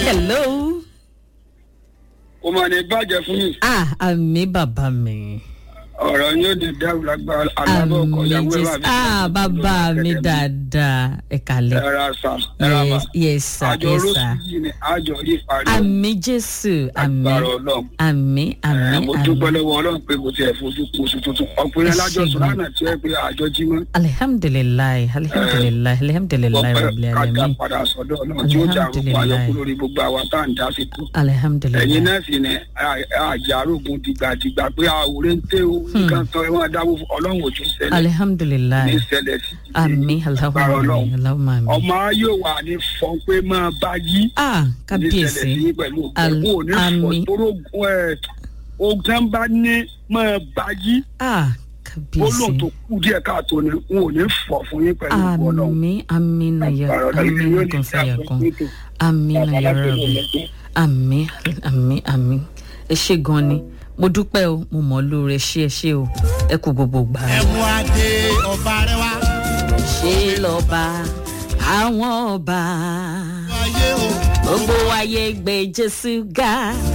hello. kò mà ní bàjẹ́ fún mi ah àmì bàbá mi. ọ̀rọ̀ yóò di dẹ́rù lágbára alábọ̀ ọkọ̀ àmì ìyàwó ẹ̀ jésù ah bàbá mi dáadáa ẹ kàlẹ́. ẹ̀rọ sà ẹ̀rọ mà yes yes sir àjọ yes olóṣù sir. yìí ni àjọ rí parí àmì jésù àmì agbára ọlọ́run àmì àmì mo dúpẹ́ àmì. lọ́wọ́ ọlọ́run pé kò tiẹ̀ fojú kó oṣù tuntun ọkùnrin Ẹ alájọ ṣé sùn gan. lánàá tí ẹ pé àjọ jí mọ́ alihamdulilayi alihamdulilayi alihamdulilayi rabil kájà alamin padà sọ́dọ̀ ọlọ́run tí ó jà rúkọ Alhamdulillah. ayọ́kú lórí gbogbo àwa tá à ń dá sí kú ẹ̀yin alihamdulilayi náà sì ni àjàrógun dìgbàdìgbà pé àwòrán ń tẹ́ o nǹkan tán ẹ máa dáwọ́ fún ọlọ́run òjò ṣẹlẹ̀ ní alihamdulilayi ṣẹlẹ̀ sí ti àmì agbára alahuma ọlọ́run mi alahuma mi. ọmọ yóò wà ní fọn pé máa bá yí ah ní ṣẹlẹ̀ kábíyèsí sí pẹ̀lú Al- òkú òní fọ àmì. tóró ẹ̀ ogun bá ní máa bá yí ah gbólóhùn tó kábíyèsí kù díẹ̀ káàtó ni n ò ní fọ̀ fún yín pẹ̀lú òkú ọlọ́run àmì àmì nàyà àmì nàkàn fàyà kan àmì nàyà rẹ̀ àmì àmì àmì ẹ ṣe gan ni mo dúpẹ́ o mo mọ̀ ọ́ lóore ṣé ẹ ṣé o ẹ kú gbogbo gbà. ẹ̀mú adé ọba rẹ wá. ṣé lọ́ba àwọn ọba ayé o. gbogbo ayé gbé jésù ga.